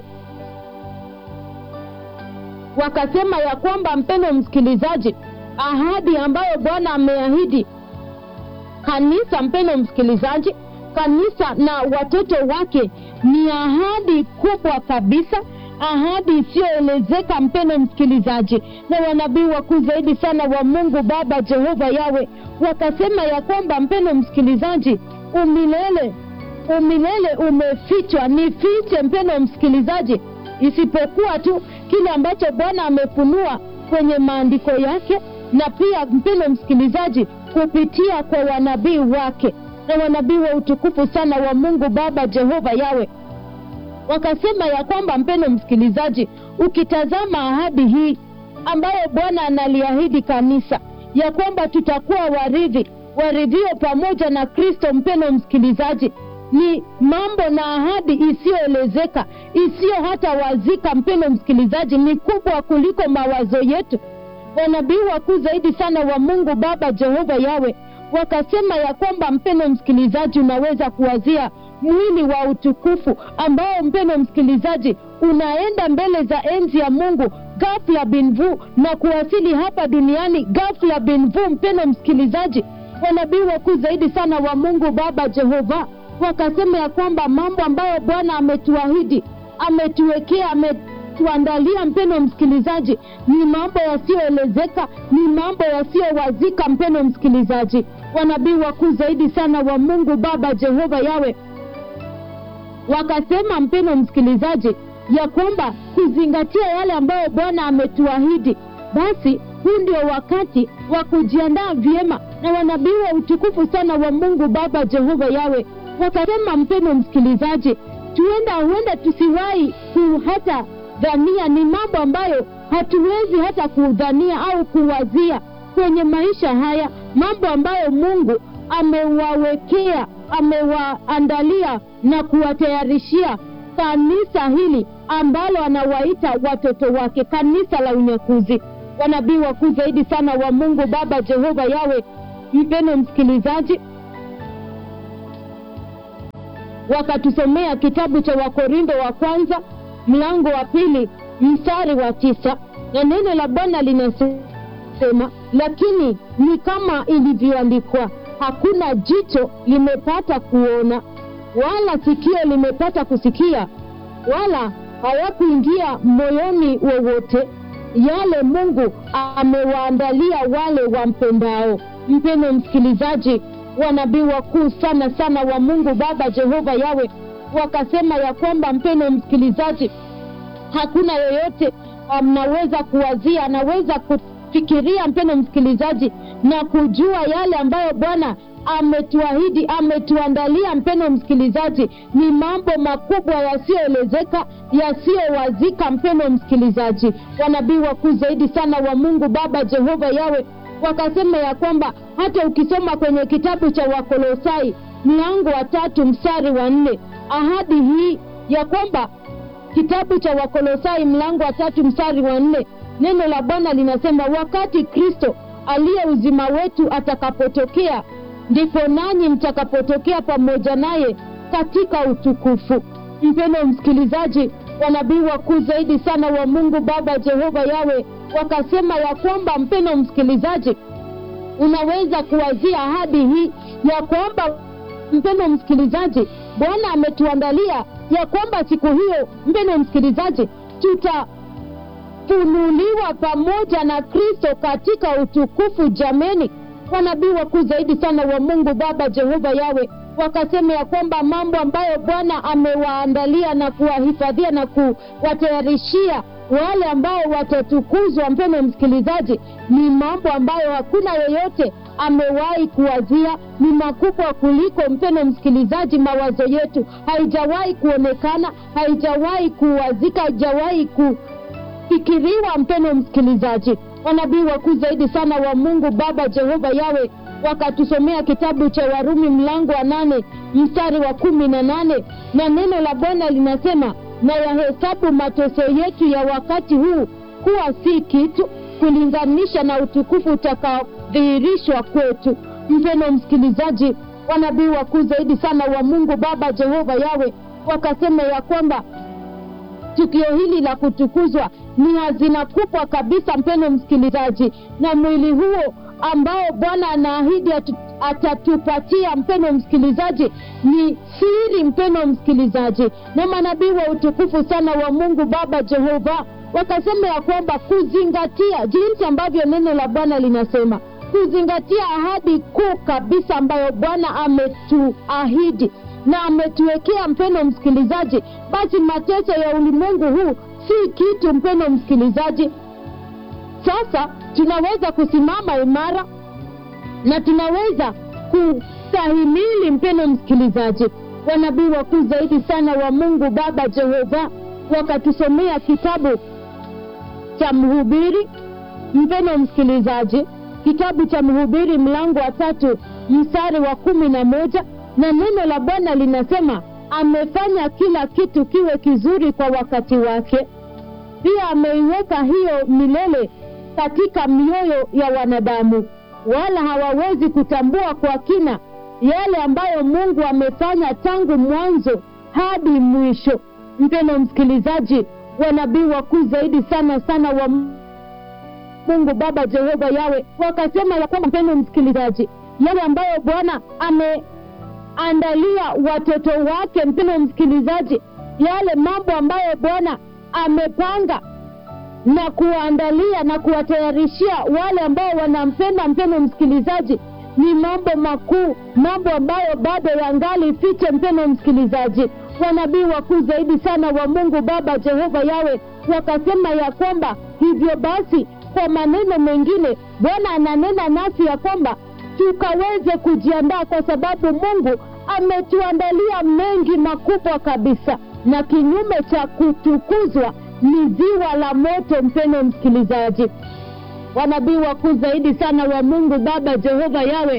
wakasema ya kwamba mpeno msikilizaji ahadi ambayo bwana ameahidi kanisa mpeno msikilizaji kanisa na watoto wake ni ahadi kubwa kabisa ahadi isiyoelezeka mpeno msikilizaji na wanabii wakuu zaidi sana wa mungu baba jehova yawe wakasema ya kwamba mpeno msikilizaji umilele umilele umefichwa ni fiche mpeno msikilizaji isipokuwa tu kile ambacho bwana amefunua kwenye maandiko yake na pia mpeno msikilizaji kupitia kwa wanabii wake na wanabii wa utukufu sana wa mungu baba jehova yawe wakasema ya kwamba mpeno msikilizaji ukitazama ahadi hii ambayo bwana analiahidi kanisa ya kwamba tutakuwa waridhi waridhio pamoja na kristo mpeno msikilizaji ni mambo na ahadi isiyoelezeka isiyo hata wazika mpeno msikilizaji ni kubwa kuliko mawazo yetu wanabii wakuu zaidi sana wa mungu baba jehova yawe wakasema ya kwamba mpeno msikilizaji unaweza kuwazia mwili wa utukufu ambao mpeno msikilizaji unaenda mbele za enzi ya mungu gafla binvu na kuwasili hapa duniani gafla binvu mpeno msikilizaji wanabii wakuu zaidi sana wa mungu baba jehova wakasema ya kwamba mambo ambayo bwana ametuahidi ametuwekea ametuandalia mpeno msikilizaji ni mambo yasiyoelezeka ni mambo yasiyowazika mpeno msikilizaji wanabii wakuu zaidi sana wa mungu baba jehova yawe wakasema mpeno msikilizaji ya kwamba kuzingatia yale ambayo bwana ametuahidi basi huu ndio wakati wa kujiandaa vyema na wanabii wa utukufu sana wa mungu baba jehova yawe wakasema mpeno msikilizaji tuenda huenda tusiwahi ku hata dhania ni mambo ambayo hatuwezi hata kudhania au kuwazia kwenye maisha haya mambo ambayo mungu amewawekea amewaandalia na kuwatayarishia kanisa hili ambalo anawaita watoto wake kanisa la unyakuzi wanabii wakuu zaidi sana wa mungu baba jehova yawe mpeno msikilizaji wakatusomea kitabu cha wakorindo wa kwanza mlango wa pili mstari wa tisa na neno la bwana linasema lakini ni kama ilivyoandikwa hakuna jicho limepata kuona wala sikio limepata kusikia wala hawakuingia moyoni wowote yale mungu amewaandalia wale wampendao mpeno msikilizaji wanabii wakuu sana sana wa mungu baba jehova yawe wakasema ya kwamba mpeno msikilizaji hakuna yoyote mnaweza um, kuwazia anaweza kufikiria mpeno msikilizaji na kujua yale ambayo bwana ametuahidi ametuandalia mpeno msikilizaji ni mambo makubwa yasiyoelezeka yasiyowazika mpeno msikilizaji wanabii wakuu zaidi sana wa mungu baba jehova yawe wakasema ya kwamba hata ukisoma kwenye kitabu cha wakolosai mlango wa tatu mstari wa nne ahadi hii ya kwamba kitabu cha wakolosai mlango wa tatu mstari wa nne neno la bwana linasema wakati kristo aliye uzima wetu atakapotokea ndipo nanyi mtakapotokea pamoja naye katika utukufu mpendo msikilizaji wanabii wakuu zaidi sana wa mungu baba jehova yawe wakasema ya kwamba mpendo msikilizaji unaweza kuwazia ahadi hii ya kwamba mpendo msikilizaji bwana ametuandalia ya kwamba siku hiyo mpendo msikilizaji tutafunuliwa pamoja na kristo katika utukufu jameni wanabii wakuu zaidi sana wa mungu baba jehova yawe wakasema ya kwamba mambo ambayo bwana amewaandalia na kuwahifadhia na kuwatayarishia wale ambao watatukuzwa mpendo msikilizaji ni mambo ambayo hakuna yeyote amewahi kuwazia ni makubwa kuliko mpendo msikilizaji mawazo yetu haijawahi kuonekana haijawahi kuwazika haijawahi kufikiriwa mpendo msikilizaji wanabii wakuu zaidi sana wa mungu baba jehova yawe wakatusomea kitabu cha warumi mlango wa nane mstari wa kumi na nane na neno la bwana linasema na yahesabu mateso yetu ya wakati huu kuwa si kitu kulinganisha na utukufu utakaodhihirishwa kwetu mpendo msikilizaji wanabii wakuu zaidi sana wa mungu baba jehova yawe wakasema ya kwamba tukio hili la kutukuzwa ni hazina kubwa kabisa mpendo msikilizaji na mwili huo ambao bwana anaahidi atu, atatupatia mpendo msikilizaji ni siri mpendo msikilizaji na manabii wa utukufu sana wa mungu baba jehova wakasema ya kwamba kuzingatia jinsi ambavyo neno la bwana linasema kuzingatia ahadi kuu kabisa ambayo bwana ametuahidi na ametuwekea mpendo msikilizaji basi mateso ya ulimwengu huu si kitu mpendo msikilizaji sasa tunaweza kusimama imara na tunaweza kustahimili mpendo msikilizaji wanabii wakuu zaidi sana wa mungu baba jehova wakatusomea kitabu cha mhubiri mpendo msikilizaji kitabu cha mhubiri mlango wa tatu mstari wa kumi na moja na neno la bwana linasema amefanya kila kitu kiwe kizuri kwa wakati wake pia ameiweka hiyo milele katika mioyo ya wanadamu wala hawawezi kutambua kwa kina yale ambayo mungu amefanya tangu mwanzo hadi mwisho mpendo msikilizaji wanabii wakuu zaidi sana sana wa mungu baba jehova yawe wakasema ya kwamba mpendo msikilizaji yale ambayo bwana ameandalia watoto wake mpendo msikilizaji yale mambo ambayo bwana amepanga na kuwaandalia na kuwatayarishia wale ambao wanampenda mpendo msikilizaji ni mambo makuu mambo ambayo bado yangali fiche mpendo msikilizaji wanabii wakuu zaidi sana wa mungu baba jehova yawe wakasema ya kwamba hivyo basi kwa maneno mengine bwana ananena nasi ya kwamba tukaweze kujiandaa kwa sababu mungu ametuandalia mengi makubwa kabisa na kinyume cha kutukuzwa ni ziwa la moto mpendo msikilizaji wanabii wakuu zaidi sana wa mungu baba jehova yawe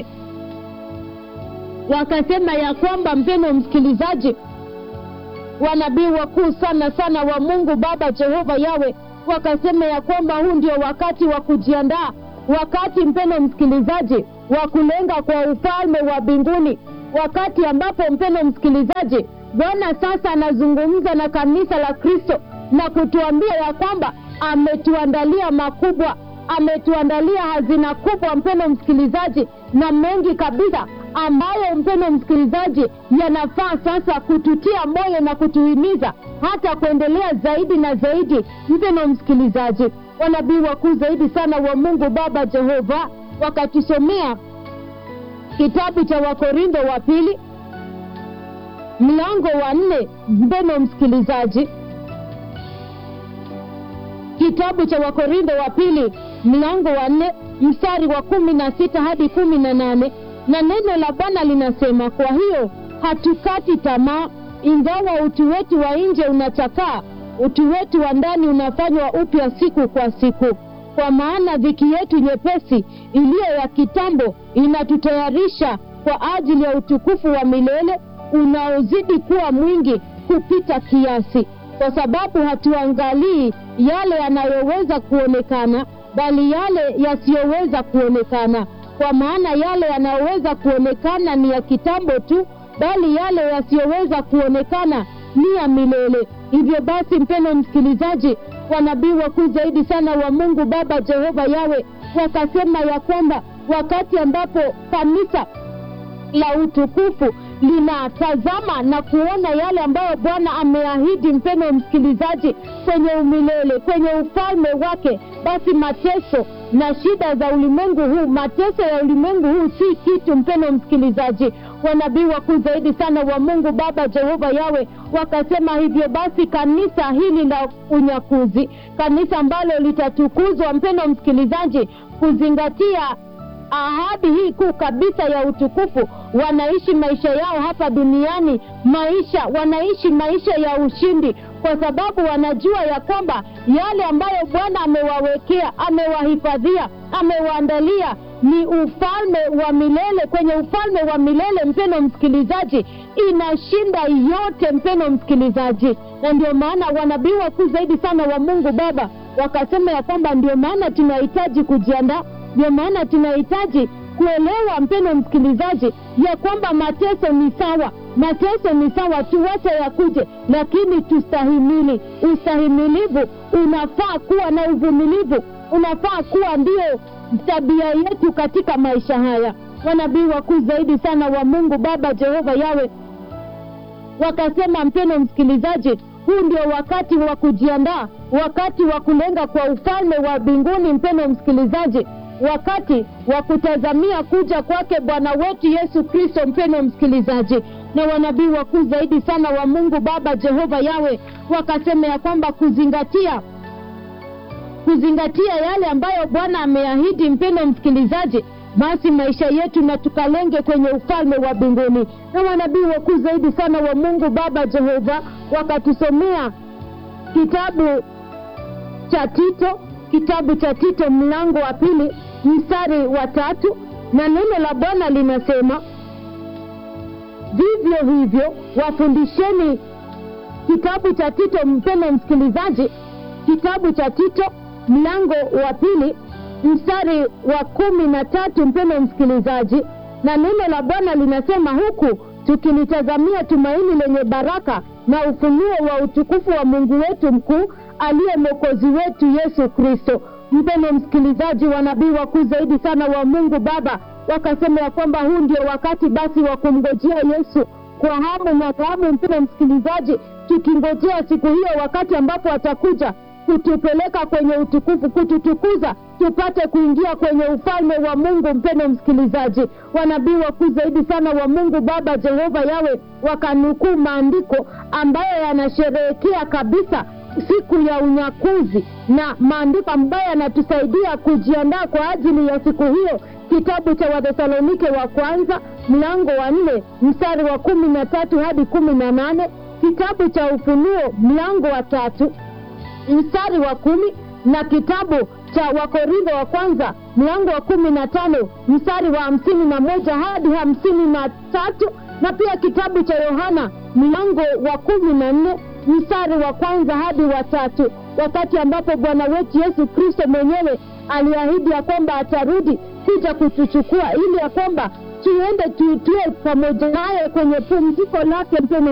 wakasema ya kwamba mpendo msikilizaji wanabii wakuu sana sana wa mungu baba jehova yawe wakasema ya kwamba huu ndio wakati wa kujiandaa wakati mpendo msikilizaji wa kulenga kwa ufalme wa mbinguni wakati ambapo mpendo msikilizaji bwana sasa anazungumza na kanisa la kristo na kutuambia ya kwamba ametuandalia makubwa ametuandalia hazina kubwa mpendo msikilizaji na mengi kabisa ambayo mpendo msikilizaji yanafaa sasa kututia moyo na kutuhimiza hata kuendelea zaidi na zaidi mpendo msikilizaji wanabii wakuu zaidi sana wa mungu baba jehova wakatusomea kitabu cha wakorintho wa pili mlango wa nne mpendo msikilizaji kitabu cha wakorintho wa pili mlango wa nne mstari wa kumi na sita hadi kumi na nane na neno la bwana linasema kwa hiyo hatukati tamaa ingawa utu wetu wa nje unachakaa utu wetu wa ndani unafanywa upya siku kwa siku kwa maana dhiki yetu nyepesi iliyo ya kitambo inatutayarisha kwa ajili ya utukufu wa milele unaozidi kuwa mwingi kupita kiasi, kwa sababu hatuangalii yale yanayoweza kuonekana, bali yale yasiyoweza kuonekana. Kwa maana yale yanayoweza kuonekana ni ya kitambo tu, bali yale yasiyoweza kuonekana ni ya milele. Hivyo basi, mpendwa msikilizaji, wanabii wakuu zaidi sana wa Mungu Baba Jehova Yawe wakasema ya kwamba wakati ambapo kanisa la utukufu linatazama na kuona yale ambayo Bwana ameahidi, mpendwa msikilizaji, kwenye umilele, kwenye ufalme wake, basi mateso na shida za ulimwengu huu, mateso ya ulimwengu huu si kitu, mpendwa msikilizaji. Wanabii wakuu zaidi sana wa Mungu Baba Jehova Yawe wakasema hivyo basi, kanisa hili la unyakuzi, kanisa ambalo litatukuzwa, mpendwa msikilizaji, kuzingatia ahadi hii kuu kabisa ya utukufu, wanaishi maisha yao hapa duniani, maisha wanaishi maisha ya ushindi, kwa sababu wanajua ya kwamba yale ambayo Bwana amewawekea, amewahifadhia, amewaandalia ni ufalme wa milele. Kwenye ufalme wa milele, mpendo msikilizaji, inashinda yote, mpendo msikilizaji. Na ndio maana wanabii wakuu zaidi sana wa Mungu Baba wakasema ya kwamba ndio maana tunahitaji kujiandaa ndio maana tunahitaji kuelewa, mpendo msikilizaji, ya kwamba mateso ni sawa, mateso ni sawa, tuwache yakuje, lakini tustahimili. Ustahimilivu unafaa kuwa na uvumilivu, unafaa kuwa ndio tabia yetu katika maisha haya. Wanabii wakuu zaidi sana wa Mungu Baba Jehova Yawe wakasema, mpendo msikilizaji, huu ndio wakati wa kujiandaa, wakati wa kulenga kwa ufalme wa mbinguni, mpendo msikilizaji wakati wa kutazamia kuja kwake Bwana wetu Yesu Kristo, mpendo msikilizaji. Na wanabii wakuu zaidi sana wa Mungu Baba Jehova Yawe wakasema ya kwamba kuzingatia kuzingatia yale ambayo Bwana ameahidi, mpendo msikilizaji, basi maisha yetu na tukalenge kwenye ufalme wa mbinguni. Na wanabii wakuu zaidi sana wa Mungu Baba Jehova wakatusomea kitabu cha Tito, kitabu cha Tito mlango wa pili mstari wa tatu, na neno la Bwana linasema vivyo hivyo wafundisheni. Kitabu cha Tito, mpendo msikilizaji, kitabu cha Tito mlango wa pili mstari wa kumi na tatu, mpendo msikilizaji, na neno la Bwana linasema huku tukilitazamia tumaini lenye baraka na ufunuo wa utukufu wa Mungu wetu mkuu aliye mwokozi wetu Yesu Kristo. Mpendo msikilizaji, wanabii wakuu zaidi sana wa Mungu Baba wakasema ya kwamba huu ndio wakati basi wa kumngojea Yesu kwa hamu na ghamu. Mpendo msikilizaji, tukingojea siku hiyo, wakati ambapo atakuja kutupeleka kwenye utukufu, kututukuza, tupate kuingia kwenye ufalme wa Mungu. Mpendo msikilizaji, wanabii wakuu zaidi sana wa Mungu Baba Jehova Yawe wakanukuu maandiko ambayo yanasherehekea kabisa siku ya unyakuzi na maandiko ambayo yanatusaidia kujiandaa kwa ajili ya siku hiyo. Kitabu cha Wathesalonike wa kwanza mlango wa nne mstari wa kumi na tatu hadi kumi na nane kitabu cha Ufunuo mlango wa tatu mstari wa kumi na kitabu cha Wakorintho wa kwanza mlango wa kumi na tano mstari wa hamsini na moja hadi hamsini na tatu na pia kitabu cha Yohana mlango wa kumi na nne mstari wa kwanza hadi wa tatu, wakati ambapo Bwana wetu Yesu Kristo mwenyewe aliahidi ya kwamba atarudi kuja kutuchukua ili ya kwamba tuende tutue pamoja naye kwenye pumziko lake. Mpendwa